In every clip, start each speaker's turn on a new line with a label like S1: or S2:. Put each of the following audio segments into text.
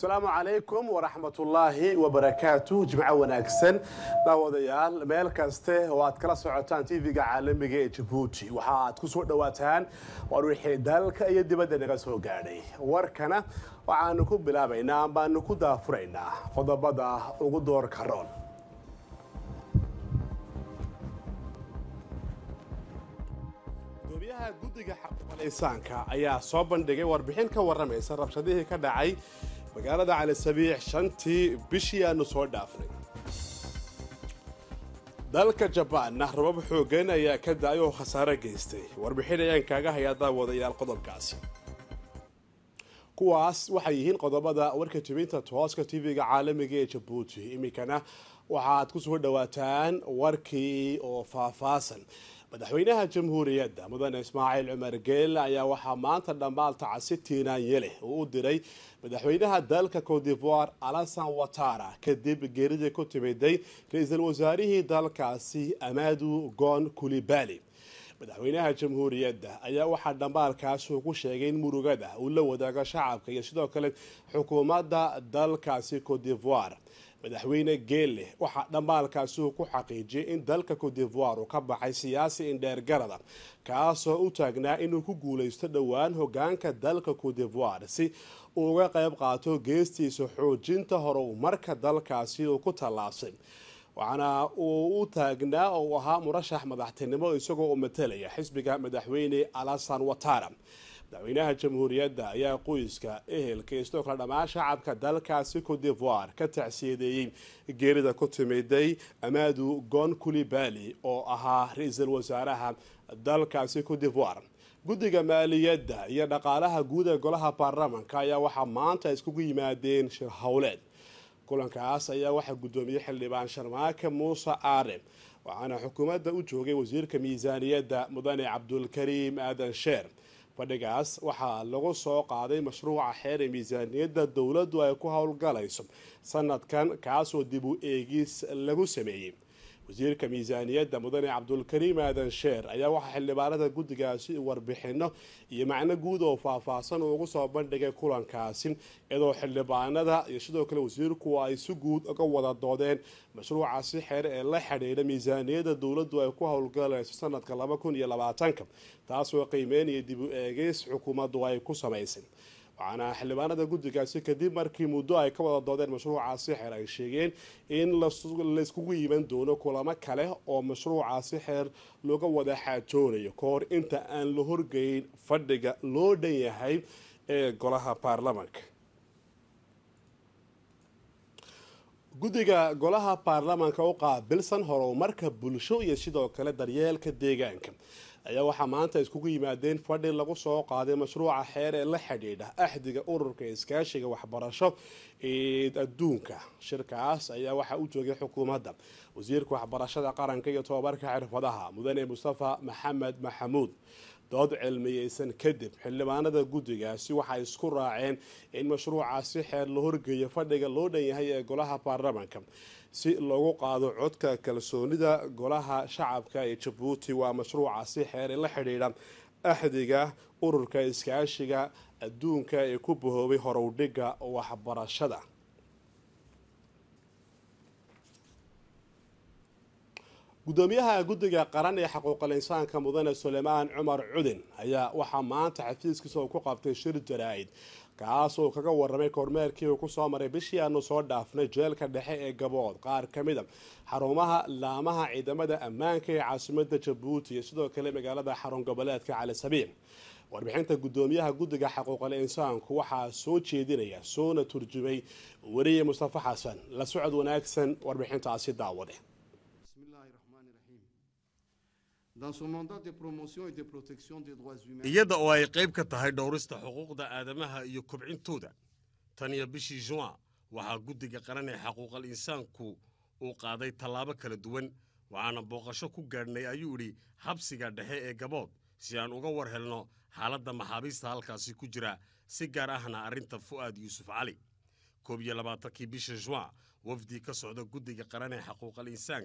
S1: asalaamu calaykum waraxmatullaahi wabarakaatu jimco wanaagsan daawadayaal meel kaste oo aad kala socotaan tv-ga caalamiga ee jabuuti waxa aad ku soo dhowaataan war wixii dalka iyo dibadda naga soo gaadhay warkana waxaanu ku bilaabaynaa ambaanu ku daafuraynaa qodobada ugu doorka roon gudoomiyaha guddiga xaquuqal-insaanka ayaa soo bandhigay warbixin ka waramaysa rabshadihii ka dhacay magaalada cali sabiix shantii bishii aanu soo dhaafnay dalka jabaanna rabab xoogan ayaa ka da-ay oo khasaaro geystay warbixin ayaan kaaga hayaa daawadayaal qodobkaasi kuwaas waxay yihiin qodobada warka jabinta tooska tv-ga caalamiga ee jabuuti iminkana waxaad ku soo dhowaataan warkii oo faahfaasan madaxweynaha jamhuuriyadda mudane ismaaciil cumar geelle ayaa waxaa maanta dhammaal tacasi tiinaanye leh uu u diray madaxweynaha dalka cote divoire alasan watara kadib geeridii ku timiday ra-iisul wasaarihii dalkaasi amadu gon kulibali madaxweynaha jamhuuriyadda ayaa waxaa dhambaalkaas uu ku sheegay in murugada uu la wadaago shacabka iyo sidoo kale xukuumadda dalkaasi cote divoire madaxweyne geelle waxaa dhambaalkaasi uu ku xaqiijiyay in dalka cote divoire uu ka baxay siyaasi indheergarada kaasoo u taagnaa inuu ku guulaysto dhowaan hogaanka dalka cote divoire si uu uga qayb qaato geestiisa xoojinta horumarka dalkaasi uu ku tallaabsay waxaana uu u taagnaa oo uu ahaa murashax madaxtinimo isagoo u matalaya xisbiga madaxweyne alasan watara madaxweynaha jamhuuriyadda ayaa qoyska ehelka iyo sidoo kale dhammaan shacabka dalkaasi cote divoire ka tacsiyadeeyey geerida ku timiday amadu gon kulibali oo ahaa ra-iisul wasaaraha dalkaasi cote divoire guddiga maaliyadda iyo dhaqaalaha guud ee golaha baarlamanka ayaa waxaa maanta iskugu yimaadeen shir howleed kulankaas ayaa waxaa guddoomiyey xildhibaan sharmaake muuse aare waxaana xukuumadda u joogay wasiirka miisaaniyadda mudane cabdulkariim aadan sheer fadhigaas waxaa lagu soo qaaday mashruuca xeer ee miisaaniyadda dowladdu ay ku howlgalayso sanadkan kaasoo dib u eegis lagu sameeyey wasiirka miisaaniyadda mudane cabdulkariim aadan sheer ayaa waxaa xildhibaanada guddigaasi warbixino iyo macno guud oo faahfaahsan ugu soo bandhigay kulankaasi iyadoo xildhibaanada iyo sidoo kale wasiirku ay si guud uga wada doodeen mashruucaasi xeer ee la xidhiidha miisaaniyadda dowladdu ay ku howlgalayso sanadka laba kun iyo labaatanka taasoo qiimeynaya dib u eegeys xukuumaddu ay ku samaysay waxaana xildhibaanada guddigaasi kadib markii muddo ay ka wada doodeen mashruucaasi xeer ay sheegeen in layskugu yiman doono kulamo kale oo mashruucaasi xeer looga wada xaajoonayo ka hor inta aan la horgeyn fadhiga loo dhan yahay ee golaha baarlamanka guddiga golaha baarlamanka u qaabilsan horumarka bulsho iyo sidoo kale daryeelka deegaanka ayaa waxaa maanta iskugu yimaadeen fadhi lagu soo qaaday mashruuca xeer ee la xidhiidha axdiga ururka iskaashiga waxbarasho ee adduunka shirkaas ayaa waxaa u joogay xukuumadda wasiirka waxbarashada qaranka iyo tobabarka xirfadaha mudane mustafa maxamed maxamuud dood cilmiyeysan kadib xildhibaanada guddigaasi waxay isku raaceen in mashruucaasi xeer la horgeeyo fadhiga loo dhan yahay ee golaha baarlamanka si loogu qaado codka kalsoonida golaha shacabka ee jabuuti waa mashruucaasi xeere la xidhiidha axdiga ururka iskaashiga adduunka ee ku bahoobay horowdhiga waxbarashada gudoomiyaha guddiga qaran ee xaquuqal insaanka mudane suleymaan cumar cudin ayaa waxaa maanta xafiiskiisa uu ku qabtay shir jaraa-id kaas oo kaga waramay kormeerkii uu kusoo maray bishii aanu soo dhaafnay jeelka dhexe ee gabood qaar ka mida xarumaha laamaha ciidamada ammaanka ee caasimada jabuuti iyo sidoo kale magaalada xarun goboleedka cali sabiix warbixinta gudoomiyaha guddiga xaquuqal insaanku waxaa soo jeedinaya soona turjumay weriye mustafa xasan la socod wanaagsan warbixintaasi daawade
S2: iyada oo ay qayb ka tahay dhowrista xuquuqda aadamaha iyo kobcintooda tan iyo bishii juan waxaa guddiga qaran ee xaquuqal insaanku uu qaaday tallaabo kala duwan waxaana booqasho ku gaadhnay ayuu idhi xabsiga dhexe ee gabood si aan uga war helno xaaladda maxaabiista halkaasi ku jira si gaar ahna arrinta fu'aad yuusuf cali koob iyo labaatankii bisha juan wafdi ka socda guddiga qaran ee xaquuqal insaanka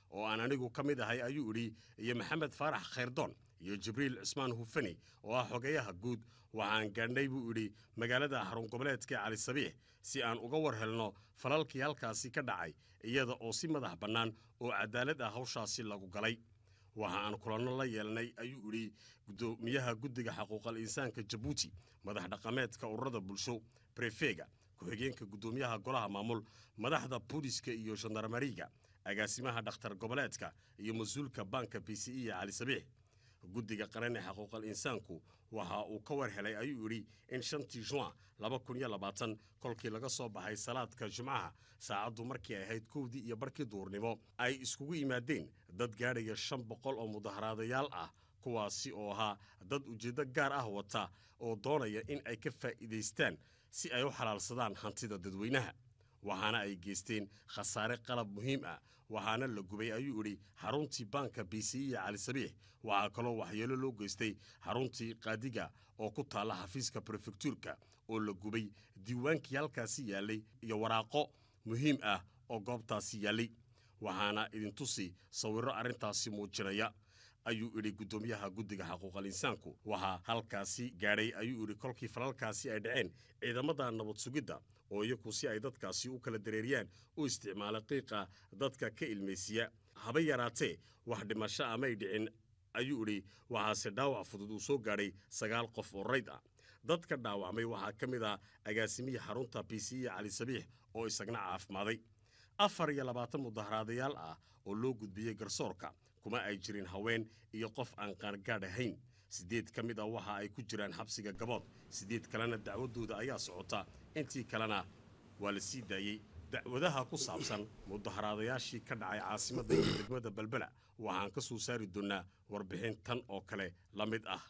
S2: oo aan anigu ka mid ahay ayuu idhi iyo maxamed faarax khayrdoon iyo jibriil cismaan hufani oo ah xogeyaha guud waxaan gaadhnay buu idhi magaalada xarun goboleedka cali sabiix si aan uga war helno falalkii halkaasi ka dhacay iyada oo si madax bannaan oo cadaalad ah hawshaasi lagu galay waxa aan kulanno la yeelnay ayuu idhi guddoomiyaha guddiga xaquuqal insaanka jabuuti madax dhaqameedka ururada bulsho brefega ku-xigeenka guddoomiyaha golaha maamul madaxda booliska iyo gendarmariga agaasimaha dhakhtar goboleedka iyo mas-uulka baanka b c e cali sabiix guddiga qaran ee xaquuqal insaanku waxa uu ka war helay ayuu idhi in shantii juan laba kun iyo labaatan kolkii laga soo baxay salaadka jimcaha saacaddu markii ay ahayd kowdii iyo barkii duurnimo ay iskugu yimaadeen dad gaadhaya shan boqol oo mudaharaadayaal ah kuwaasi oo ahaa dad ujeeddo gaar ah wata oo doonaya in ay ka faa'iidaystaan si ay u xalaalsadaan hantida dadweynaha waxaana ay geysteen khasaare qalab muhiim ah waxaana la gubay ayuu idhi xaruntii baanka b c e cali sabiix waxaa kaloo waxyeelo loo geystay xaruntii qaadiga oo ku taalla xafiiska brefektuurka oo la gubay diiwaankii halkaasi yaallay iyo waraaqo muhiim ah oo goobtaasi yaallay waxaana idintusi sawirro arrintaasi muujinaya ayuu idhi guddoomiyaha guddiga xaquuqal insaanku waxaa halkaasi gaadhay ayuu idhi kolkii falalkaasi ay dhaceen ciidamada nabad sugidda oo iyaku si ay dadkaasi u kala dareeriyaan u isticmaala qiiqa dadka ka ilmaysiya haba yaraatee wax dhimasho amay dhicin ayuu idhi waxaase dhaawac fudud uu soo gaadhay sagaal qof oo rayd ah dadka dhaawacmay waxaa ka mid ah agaasimihii xarunta b c e cali sabiix oo isagna caafimaaday afar iyo labaatan mudaharaadayaal ah oo loo gudbiyey garsoorka kuma ay jirin haween iyo qof aan qaangaadh ahayn siddeed ka mid ah waxa ay ku jiraan xabsiga gabood siddeed kalena dacwaddooda ayaa socota intii kalena waa la sii daayey dacwadaha ku saabsan mudaharaadayaashii ka dhacay caasimadda iyo degmada belbela waxaan ka soo saari doonnaa warbixin tan oo kale la mid ah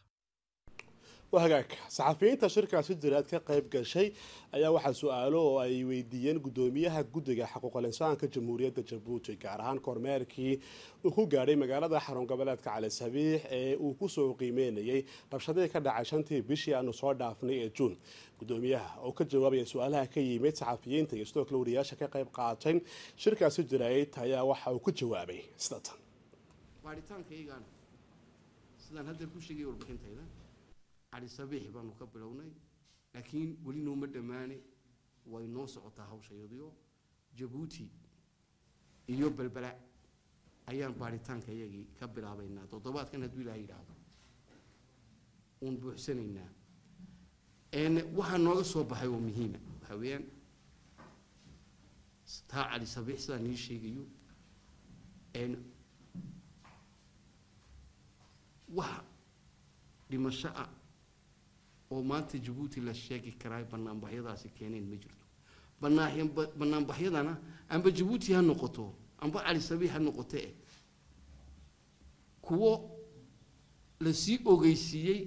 S1: waa hagaag saxafiyiinta shirkaasi jiraad ka qayb gashay ayaa waxaa su-aalo oo ay weydiiyeen guddoomiyaha guddiga xaquuqal insaanka jamhuuriyadda jabuuti gaar ahaan kormeerkii uu ku gaadhay magaalada xarun goboleedka cali sabiix ee uu kusoo qiimeynayay rabshadihii ka dhacay shantii bishii aanu soo dhaafnay ee juun guddoomiyaha oo ka jawaabaya su-aalaha ka yimid saxafiyiinta iyo sidoo kale wariyaasha ka qayb qaatay shirkaasi jirayd ayaa waxa uu ku jawaabay sida tan
S3: baaritaankaygana sidaan hadda ku sheegay warbixintayda cali sabiix baanu ka bilownay laakiin weli nooma dhammaane way noo socotaa hawshayadiyo jabuuti iyo belbela ayaan baaritaanka iyagii ka bilaabaynaa toddobaadkan hadduu ilaah yidhaahdo uun buuxsanaynaa waxaa nooga soo baxay oo muhiima waxaa weeyaan taa cali sabiix sidaan nii sheegayo wax dhimasho ah oo maanta jabuuti la sheegi karaa banaanbaxyadaasi keeneen ma jirto banaanbaxyadana amba jabuuti ha noqoto amba cali sabiix ha noqoto eh kuwo lasii ogeysiiyey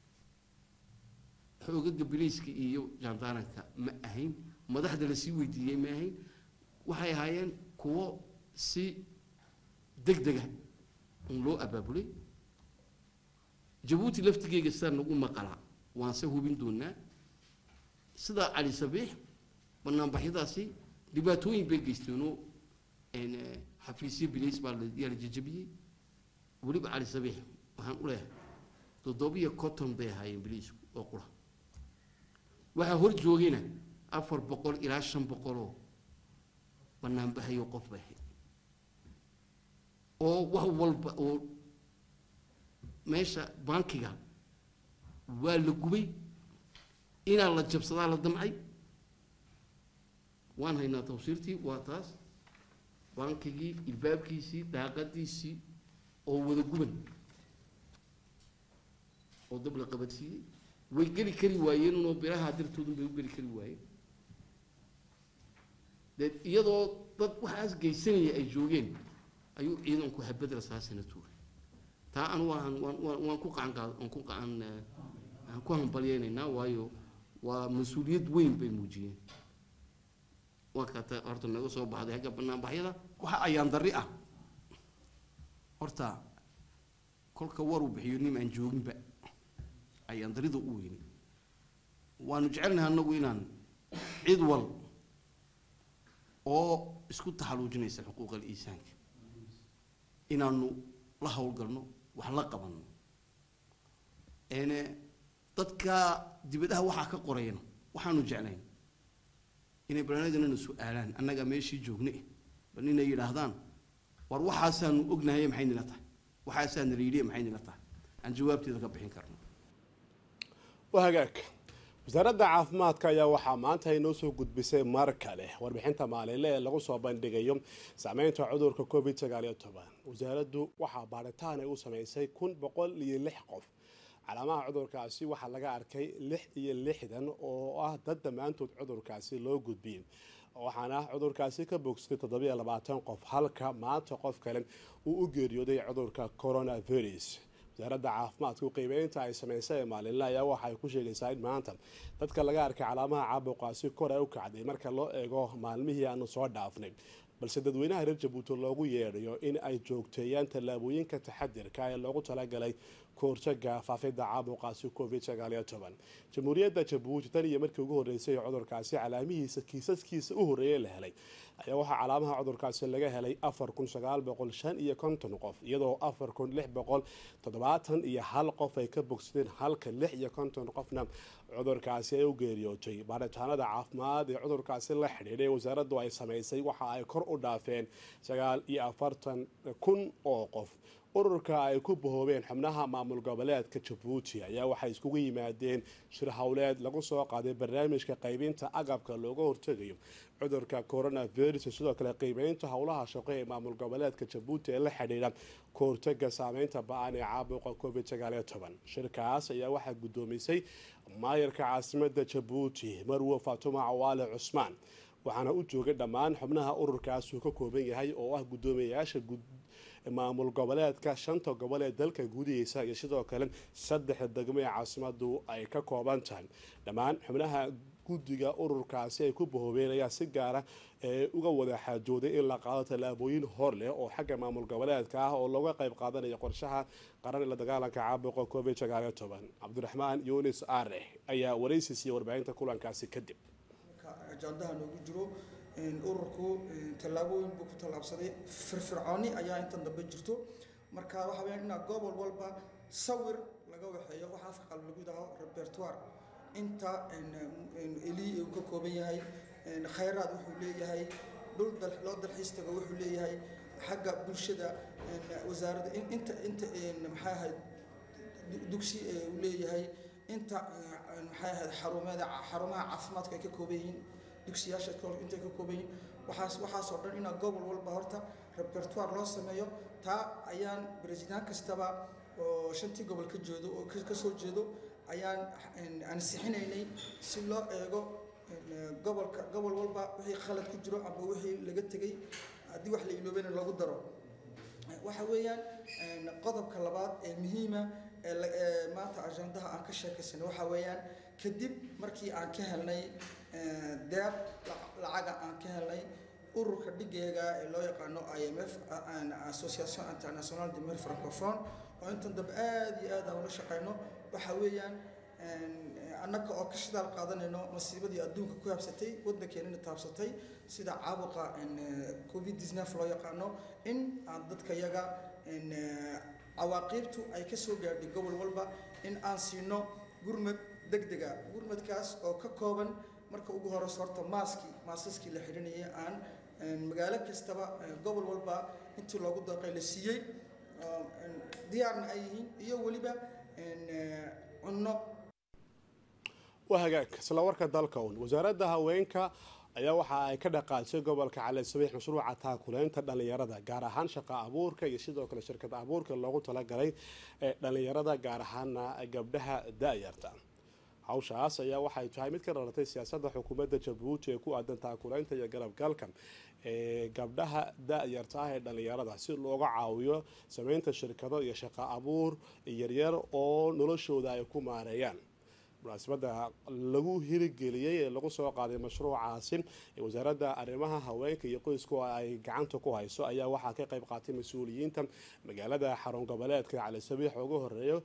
S3: xoogaga bilayska iyo jaandaaranka ma ahayn madaxda lasii weydiiyey ma ahayn waxay ahaayeen kuwo si deg dega un loo abaabulay jabuuti laftigeega sidaa nagu maqalaa waan se hubin doonaa sidaa cali sabiix banaanbaxyadaasi dhibaatooyin bay geysteenoo xafiisyo bilays baa yaa la jajabiyey weliba cali sabiix waxaan u leeyahay toddobiyo conton bay ahaayeen bilaysku oo qura waxaa hor joogayna afar boqol ilaa shan boqoloo banaanbaxayo qof bay ahayd oo wax walba oo meesha bankiga waa la gubay inaa la jabsadaa la damcay waan haynaa tawsiirtii waa taas bankigii ilbaabkiisii daaqadiisii oo wada guban oo dab la qabadsiiyey way geli kari waayeen unoo biraha dartoodun bay u geli kari waayeen dee iyadoo dad waxaas geysanaya ay joogeen ayuu ciidanku habad rasaasana tuuray taa anu waan waan waan ku qacan waan ku qacan aan ku hambalyeynaynaa waayo waa mas-uuliyad weyn bay muujiyeen waa kaata horta naga soo baxday hagga banaanbaxyada waxa ayaan darri ah horta kolka war uu bixiyo nin aan jooginba ayaan darrida u weynay waanu jecelnahay annagu inaan cid wal oo isku taxaluujinaysa xuquuqal iisaanka inaanu la howlgalno wax la qabanno dadka dibadaha waxaa ka qorayna waxaanu jeclayn inay barnaamijnana su-aalaan annaga meeshii joogne bal inay yidhaahdaan war waxaasaanu ognahay maxay nila tahay waxaasaa nala yidhi maxay nila tahay aan jawaabteeda ka bixin karno
S1: waa hagaag wasaaradda caafimaadka ayaa waxaa maanta inoo soo gudbisay mar kale warbixinta maalinle ee lagu soo bandhigayo saameynta cudurka covid sagaaliyo toban wasaaraddu waxaa baaritaan ay u sameysay kun boqol iyo lix qof calaamaha cudurkaasi waxaa laga arkay lix iyo lixdan oo ah dad dhammaantood cudurkaasi loo gudbiyey waxaana cudurkaasi ka bogsatay toddobiyo labaatan qof halka maanta qof kale uu u geeriyooday cudurka coronavirus wasaaradda caafimaadku qiimeynta ay sameysay ee maalinle ayaa waxa ay ku sheegaysaa in maanta dadka laga arkay calaamaha caabuqaasi kor ay u kacday marka loo eego maalmihii aanu soo dhaafnay balse dadweynaha reer jabuuti loogu yeedhayo in ay joogteeyaan tallaabooyinka taxadirka ee loogu talagalay kahortaga faafidda caabuqaasi covid sagaaliyo toban jamhuuriyadda jabuuti tan iyo markii ugu horreysay cudurkaasi calaamihiisa kiisaskiisa u horreeyay la helay ayaa waxaa calaamaha cudurkaasi laga helay afar kun sagaal boqol shan iyo konton qof iyadoo afar kun lix boqol toddobaatan iyo hal qof ay ka bogsadeen halka lix iyo konton qofna cudurkaasi ay u geeriyootay baaritaanada caafimaad ee cudurkaasi la xidhiidhay wasaaraddu ay sameysay waxa ay kor u dhaafeen sagaal iyo afartan kun oo qof ururka ay ku bahoobeen xubnaha maamul goboleedka jabuuti ayaa waxay iskugu yimaadeen shir howleed lagu soo qaaday barnaamijka qaybinta agabka looga hortegayo cudurka coronavirus sidoo kale qiimeynta howlaha shaqo ee maamul goboleedka jabuuti ee la xidhiidha kahortaga saameynta ba-an ee caabuqa covid sagaaliyo toban shirkaas ayaa waxaa guddoomisay maayarka caasimada jabuuti marwo fatuma cawaale cusmaan waxaana u joogay dhammaan xubnaha ururkaas uu ka kooban yahay oo ah guddoomiyayaasha maamul goboleedka shanta gobol ee dalka gudihiisa iyo sidoo kale saddexda degmo ee caasimadu ay ka kooban tahay dhammaan xubnaha guddiga ururkaasi ay ku bahoobeen ayaa si gaara ee uga wada xaajooday in la qaado tallaabooyin hor leh oo xagga maamul goboleedka ah oo looga qayb qaadanayo qorshaha qaran ee la dagaalanka caabuqa covid sagaaliyo toban cabdiraxmaan yunis aare ayaa waraysi siiyey warbaahinta kulankaasi kadib
S4: ajandaha noogu jiro ururku tallaabooyin buu ku tallaabsaday firfircooni ayaa intan dambe jirto marka waxa weeyaan inaa gobol walba sawir laga waxeeyo waxa afka qalbi lagu yidhaaho repertoire inta eli uu ka kooban yahay khayraad wuxuu leeyahay dhul loo dalxiis tago wuxuu leeyahay xagga bulshada wasaaradda inta inta maxay ahayd dugsi uu leeyahay inta maxay ahayd xarumeeda xarumaha caafimaadka ay ka kooban yihiin dugsiyaasha intay ka kooban yihiin waxaas waxaasoo dhan inaa gobol walba horta repertoire loo sameeyo taa ayaan president kastaba oo shantii gobol ka jeedo oo ka soo jeedo ayaan ansixinaynay si loo eego gobolka gobol walba wixii khalad ku jiro ama wixii laga tegey haddii wax la iloobeyna lagu daro waxa weeyaan qodobka labaad ee muhiima ee maanta ajandaha aan ka sheekaysana waxa weeyaan kadib markii aan ka helnay deeq lacaga aan ka helnay ururka dhigeega ee loo yaqaano i m f association international de mer francophone oo intan dambe aada iyo aad aan ula shaqeyno waxa weeyaan annaga oo ka shidaal qaadanayno masiibadii adduunka ku habsatay waddankeenina taabsatay sida caabuqa covid disnef loo yaqaano in aan dadka yaga cawaaqiibtu ay ka soo gaadhay gobol walba in aan siino gurmad degdega gurmadkaas oo ka kooban marka ugu horeyso horta maaskii maasaskii la xidhanayay aan magaalo kastaba gobol walba intii loogu dooqay la siiyey diyaarna ay yihiin iyo weliba cunno
S1: waa hagaag isla warka dalka un wasaaradda haweenka ayaa waxa ay ka dhaqaajisay gobolka cali sabiix mashruuca taakuleynta dhallinyarada gaar ahaan shaqa abuurka iyo sidoo kale shirkad abuurka loogu talagalay ee dhallinyarada gaar ahaana gabdhaha da-yarta hawshaas ayaa waxay tahay mid ka dhalatay siyaasadda xukuumadda jabuuti ee ku aadan taakuleynta iyo garabgalka ee gabdhaha da-yarta ah ee dhallinyarada si looga caawiyo sameynta shirkado iyo shaqa abuur yaryar oo noloshooda ay ku maareeyaan munaasabada lagu hirigeliyey ee lagu soo qaaday mashruucaasi ee wasaaradda arrimaha haweenka iyo qoysku ay gacanta ku hayso ayaa waxaa ka qayb qaatay mas-uuliyiinta magaalada xarun goboleedka cali sabiix ugu horeeyo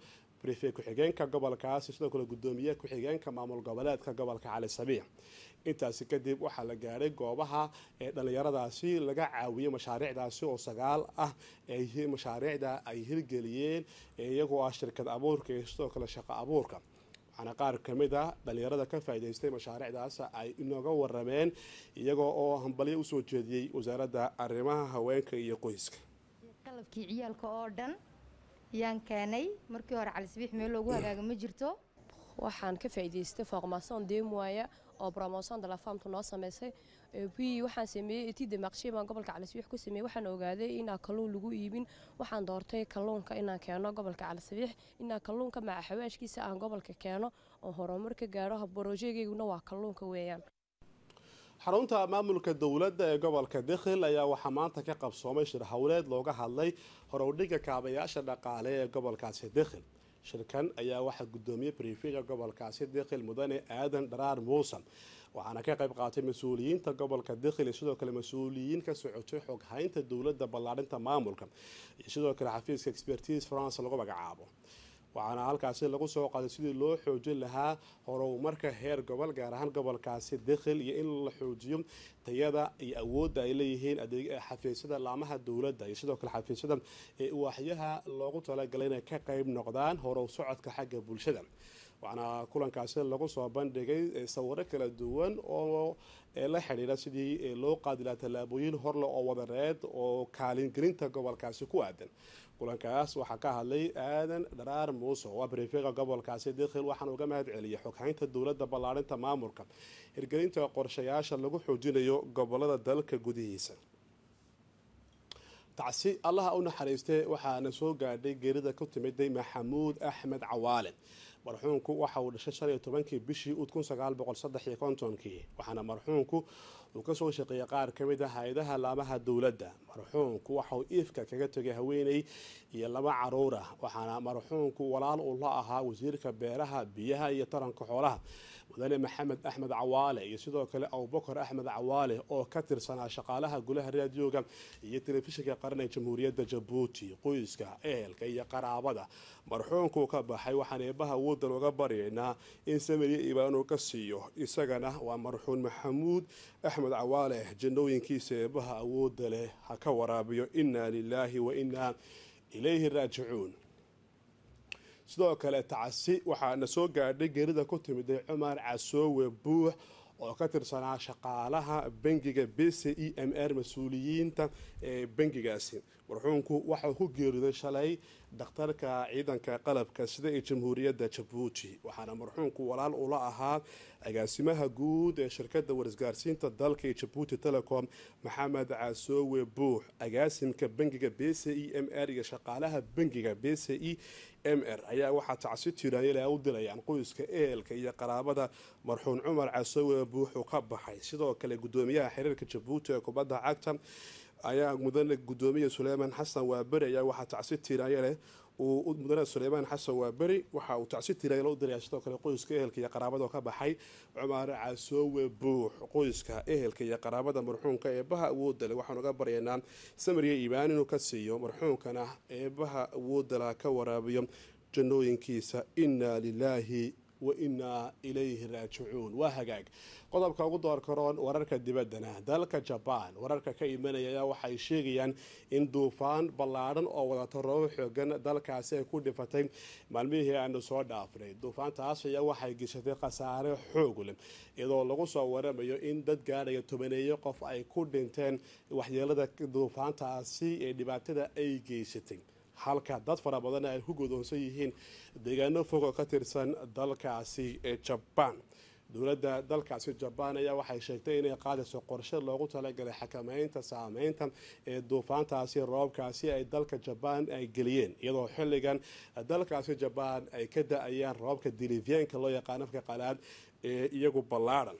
S1: brife ku-xigeenka gobolkaasi sidoo kale gudoomiye ku-xigeenka maamul goboleedka gobolka cali sabiix intaasi kadib waxaa la gaadhay goobaha ee dhallinyaradaasi laga caawiyey mashaariicdaasi oo sagaal ah ee mashaariicda ay hirgeliyeen iyagoo ah shirkad abuurka iyo sidoo kale shaqo abuurka waxaana qaar ka mid a dhallinyarada ka faa'iidaystay mashaariicdaas ay inooga warameen iyagoo oo hambalyo usoo jeediyey wasaaradda arrimaha haweenka iyo qoyska
S5: qalabkii ciyaalka oo dhan yaan keenay markii hore calisabiix meel loogu hagaaga ma jirto
S6: waxaan ka faa'iidaystay formation demoya oo promotion de la femme noo sameysay puis waxaan sameeyey etide maqshiy baan gobolka calisabiix ku sameeyey waxaan ogaaday inaan kalluun lagu iibin waxaan doortay kalluunka inaan keeno gobolka calisabiix inaan kalluunka maca xawaashkiisa aan gobolka keeno oo horumar ka gaaro brojeegeyguna waa kalluunka weeyaan
S1: xarunta maamulka dowladda ee gobolka dikhil ayaa waxaa maanta ka qabsoomay shir howleed looga hadlay horowdhiga kaabayaasha dhaqaale ee gobolkaasi dikhil shirkan ayaa waxaa gudoomiyey brifega gobolkaasi dikhil mudane aadan dharaar muusan waxaana ka qayb qaatay mas-uuliyiinta gobolka dikhil iyo sidoo kale mas-uuliyiin ka socotay xoghaynta dowladda ballaadhinta maamulka iyo sidoo kale xafiiska expertise france lagu magacaabo waxaana halkaasi lagu soo qaaday sidii loo xoojin lahaa horumarka heer gobol gaar ahaan gobolkaasi dikhil iyo in la xoojiyo tayada iyo awoodda ay leeyihiin xafiisyada laamaha dowladda iyo sidoo kale xafiisyada ee waaxyaha loogu talagalay inay ka qayb noqdaan horow socodka xagga bulshada waxaana kulankaasi lagu soo bandhigay sawiro kala duwan oo la xidhiira sidii loo qaadi lahaa tallaabooyin horle oo wadareed oo kaalingelinta gobolkaasi ku aadan kulankaas waxaa ka hadlay aadan dharaar muuse oo brifega gobolkaasi dikhil waxaana uga mahad celiyay xoghaynta dowladda ballaadhinta maamulka hirgelinta qorshayaasha lagu xoojinayo gobolada dalka gudihiisa tacsi allaha u naxariistay waxaana soo gaadhay geerida ku timiday maxamuud axmed cawaale marxuunku waxa uu dhashay shan iyo tobankii bishii ud kun sagaal boqol saddex iyo kontonkii waxaana marxuunku uu kasoo shaqeeyay qaar ka mid a hay-adaha laamaha dowladda marxuunku waxa uu iifka kaga tegay haweeney iyo laba caruur ah waxaana marxuunku walaal uu la ahaa wasiirka beeraha biyaha iyo taranka xoolaha mudane maxamed axmed cawaale iyo sidoo kale abubakar axmed cawaale oo ka tirsanaa shaqaalaha golaha raadiyooga iyo telefishinka qaran ee jamhuuriyadda jabuuti qoyska ehelka iyo qaraabada marxuunkuu ka baxay waxaan eebaha woodan uga baryaynaa in samiriya ibaanu ka siiyo isagana waa marxuun maxamuud axmed cawaale jannooyinkiisa eebaha awooda leh ha ka waraabiyo inaa lilaahi wa inaa ilayhi raajicuun sidoo kale tacasi waxaana soo gaadhay geerida ku timiday cumar casoowe buux oo ka tirsanaa shaqaalaha bangiga b c e m r mas-uuliyiinta ee bangigaasi marxuunku waxauu ku geeriday shalay dhakhtarka ciidanka qalabka sida ee jamhuuriyadda jabuuti waxaana marxuunku walaal ula ahaa agaasimaha guud ee shirkadda warisgaarsiinta dalka ee jabuuti telecom maxamed casoowe buux agaasimka bangiga b c e m r iyo shaqaalaha bangiga b c e m r ayaa waxaa tacsi tiraanyala u dilayaan qoyska ehelka iyo qaraabada marxuun cumar casoowe buuxuu ka baxay sidoo kale gudoomiyaha xiriirka jabuuti ee kubadda cagta ayaa mudane gudoomiya suleymaan xasan waaberi ayaa waxaa tacsi tiraanyale uu mudane suleymaan xasan waaberi waxa uu tacsi tiraanyale u diraya sidoo kale qoyska ehelka iyo qaraabada oo ka baxay cumar casoowe buux qoyska ehelka iyo qaraabada marxuunka eebaha awoodale waxaan uga baryaynaa samariya iibaan inuu ka siiyo marxuunkana eebaha awoodala ka waraabiyo jannooyinkiisa inaa lilaahi wa inaa ilayhi raajicuun waa hagaag qodobka ugu door karoon wararka dibaddana dalka jabaan wararka ka imanaya ayaa waxay sheegayaan in duufaan ballaadhan oo wadata roobo xoogan dalkaasi ay ku dhifatay maalmihii aanu soo dhaafnay duufaantaas ayaa waxay geshatay khasaare xoog leh iyadoo lagu soo waramayo in dad gaadhaya tobaneeyo qof ay ku dhinteen waxyeelada duufaantaasi ee dhibaatada ay geysatay halka dad fara badan ay ku godoonsan yihiin deegaano fog oo ka tirsan dalkaasi ee jabaan dowladda dalkaasi jabaan ayaa waxay sheegtay inay qaadayso qorshe loogu talagalay xakameynta saameynta ee duufaantaasi roobkaasi ay dalka jabaan ay geliyeen iyadoo xilligan dalkaasi jabaan ay ka da-ayaan roobka dilivyaanka loo yaqaan afka qalaad ee iyagu ballaadhan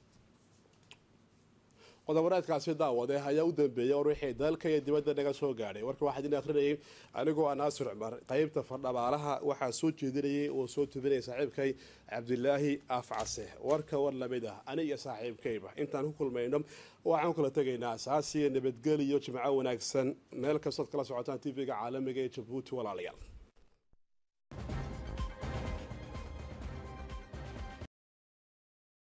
S1: qodoboreedkaasi daawade ayaa u dambeeyay war wixii dalka iyo dibadda naga soo gaadhay warka waxaa idin akhrinayay anigoo ah naasir cumar qeybta fardhabaalaha waxaa soo jeedinayay oo soo tubinaya saaxiibkay cabdilaahi afcase warka war lamid ah ani iyo saaxiibkayba intaan ku kulmayno waxaan kala tegaynaa asaasiya nabadgeliyo jimco wanaagsan meel kastood kala socotaan tv-ga caalamiga ee jabuuti walaalayaal